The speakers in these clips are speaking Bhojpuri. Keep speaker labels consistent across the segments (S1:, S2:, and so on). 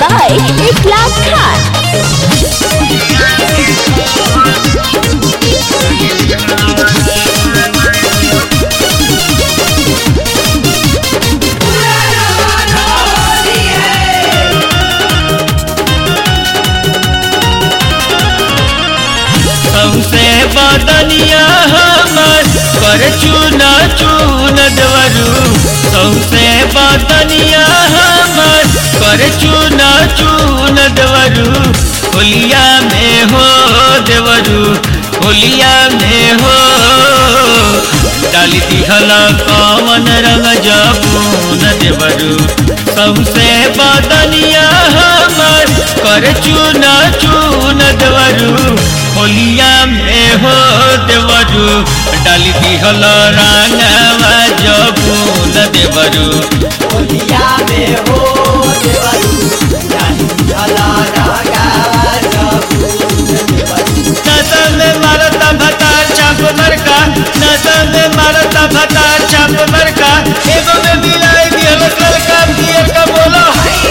S1: by Iklas Khan.
S2: सौसे बदनिया हमर कर चूना चून दवरू सौसे बदनिया हमर कर चूना चून दवरू होलिया में हो देवरू होलिया में हो डाली दिहल कवन रंग जबून देवरू सौसे बदनिया हमर कर चूना चून दवरू होलिया में हो देवरू डाली दिहल रांगवा जबून देवरू
S3: होलिया में हो देवरू जानी भला रागा
S2: नशा में मारता भतार चाप मरका नशा में मारता भतार चाप मरका एगो में मिलाई दिहल लड़का दिए का बोलो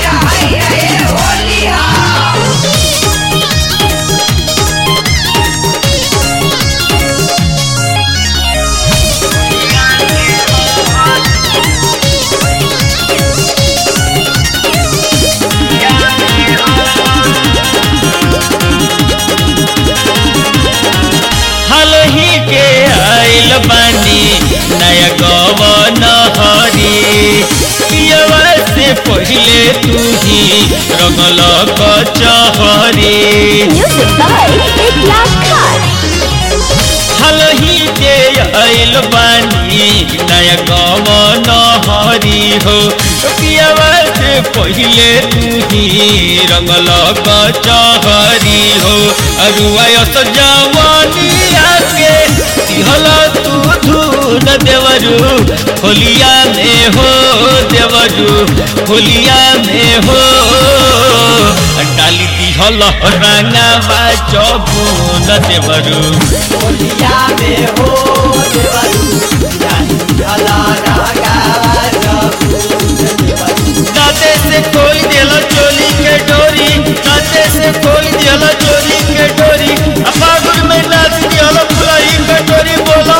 S2: हाल ही के आइल बानी नया गवन हरी पियवा से पहले तू ही रंगल कचहरी
S1: Music by Iklas Khan.
S2: हाल ही के आइल बानी नया गवन हरी हो पियवा से पहले तू ही रंगल कचहरी हो अरुआयस जवानी आके दिहल तू धून देवरू होलिया में हो देवरू होलिया में हो डाली दिहल रंगवा चबून देवरू
S3: होलिया में हो देवरू जानी भला रागा
S2: दाते से खोल दिहल चोली के डोरी दाते से खोल दिहल चोली के डोरी अपागुर में नाच दिहल फुलाई के डोरी बोला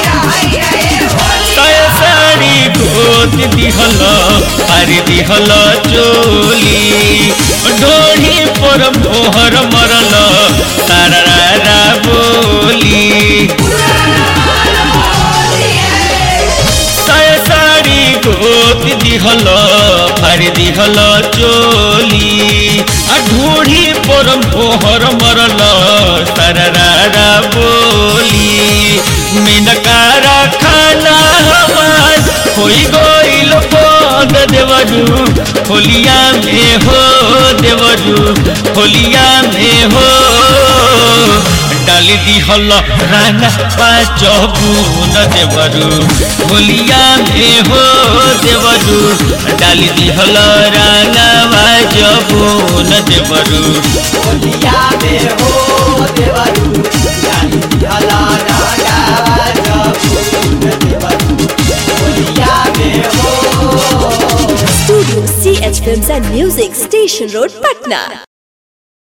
S2: तय साड़ी गोत दिहल हरी दिहल चोली ढोढ़ी पर मोहर मरल तारा बोली तय साड़ी गोत दिहल हरी दिहल चोली आ ढोढ़ी पर मोहर मरल तारा बोली मिनकारा खाना हमार होई गइल बंद देवरू होलिया में हो देवरू होलिया में हो डाली दिहल राना पाचबून देवरू होलिया में हो देवरू डाली दिहल राना पाचबून देवरू
S3: होलिया में हो देवरू जानी भला रागा होलिया में हो
S1: Studio CH Films and Music, Station Road, Patna.